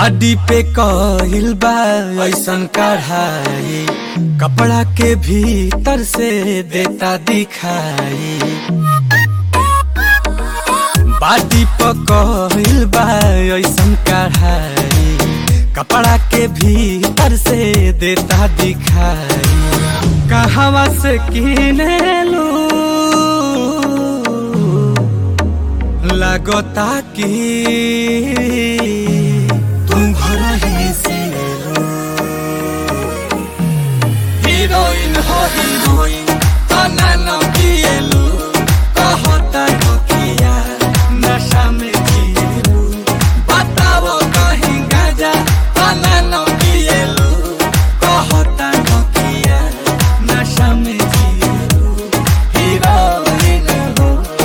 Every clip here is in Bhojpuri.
बाडी पे कहिल बा ऐसन कढ़ाई कपड़ा के भीतर से देता दिखाई बाडी पे कहिल बा ऐसन कढ़ाई कपड़ा के भीतर से देता दिखाई कहवा से किने लू लगता कि तुम घर ही से लो हीरोइन हो हीरोइन तना न किएलु कहता नकिया नशा में जिएलु बताओ कहीं गाजा तना न किएलु कहता नकिया नशा में जिएलु हीरोइन हो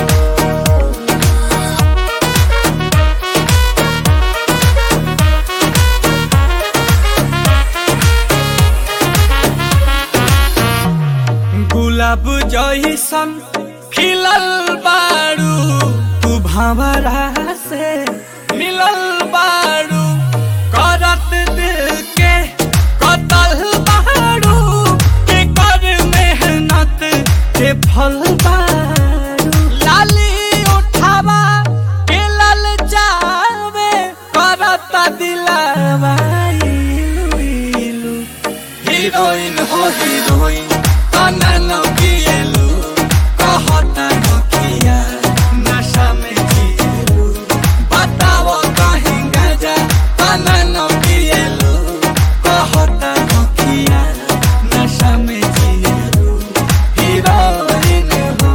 गुलाब जैसन खिलल बारू तू भंवरा से मिलल बारू करत दिल के कतल बारू के कर मेहनत के फल बारू लाली उठावा के लल जावे करत दिलावा इलू इलू हीरोइन हो हीरोइन तना न किएलु कहता नकिया नशा में जिएलु बताओ कहीं गाजा तना न किएलु कहता नकिया नशा में जिएलु हीरोइन हो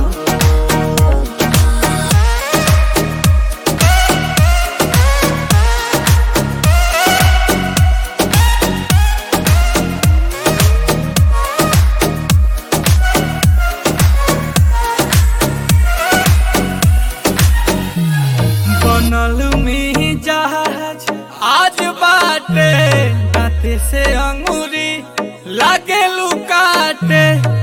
बनल में जहाज आज बाटे दाते से अंगूरी लागे लुकाटे